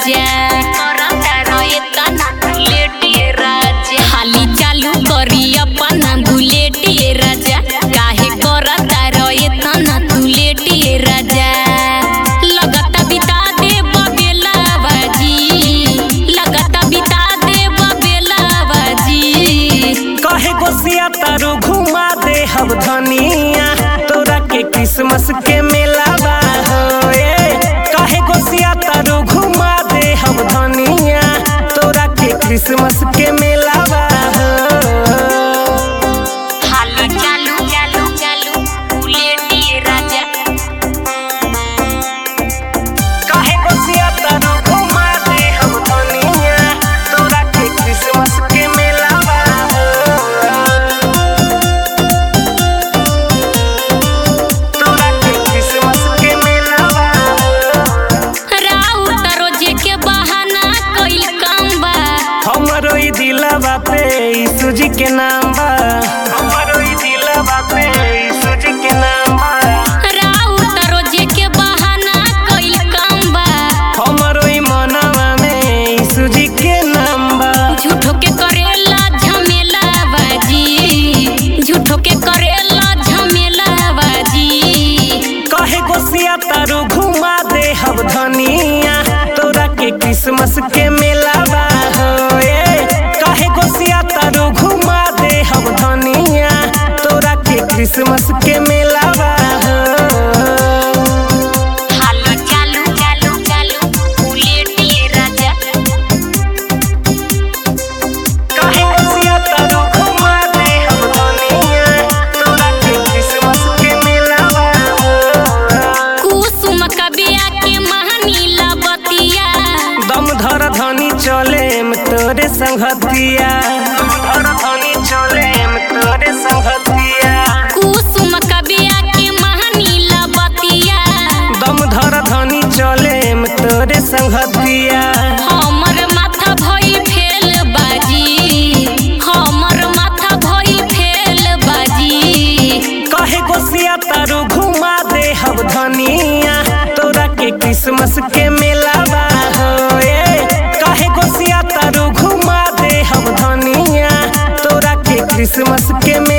राजा हाली चालू करी अपना बुलेटिए राजा काहे करता रहे तना तू लेटिए राजा लगता बिता दे बबेला बाजी लगता बिता दे बबेला बाजी कहे गोसिया तारू घुमा दे हम धनिया तोरा के क्रिसमस के मेला बा हो ए। कहे गोसिया तारू घुमा दे हम धनिया तोरा के क्रिसमस के मेला बा हो हाली चालू चालू चालू बुलेटिए राजा कहे गोसिया तारू घुमा दे हम धनिया तोरा के क्रिसमस के मेला बा हो तोरा के क्रिसमस के मेला बा हो राउत रोजे के बहाना कइल काम बा हमरो ई दिलवा पे यीशु जी के नाम बा हमरो ई दिलवा पे यीशु जी के नाम बा राउत रोजे के बहाना कइल काम बा हमरो ई मनवा में यीशु जी के नाम बा झूठो के करेला झमेला बाजी झूठो के करेला झमेला बाजी कहे गोसिया तारू घुमा दे हम धनिया तोरा के क्रिसमस के मेला बा हो ए। कहे गोसिया तारू घुमा दे हम धनिया तोरा के क्रिसमस के मेला बा हो हालो चालू चालू चालू बुलेटिए राजा कहे गोसिया तारू घुमा दे हम धनिया तोरा के क्रिसमस के मेला बा हो। कुसुम कबिया के महानीला बतिया दम धर धनी चले में तोरे संगतिया दम धर धनी चले में तोरे संगतिया कुसुम कबिया के महानीला बतिया दम धर धनी चले में तोरे संगतिया हमर माथा भइल फेल बाजी हमर माथा भइल फेल बाजी कहे गोसिया तारू घुमा दे हम धनिया तोरा के क्रिसमस के मेला बा हो ए। कहे गोसिया तारू घुमा दे हम धनिया तोरा के क्रिसमस के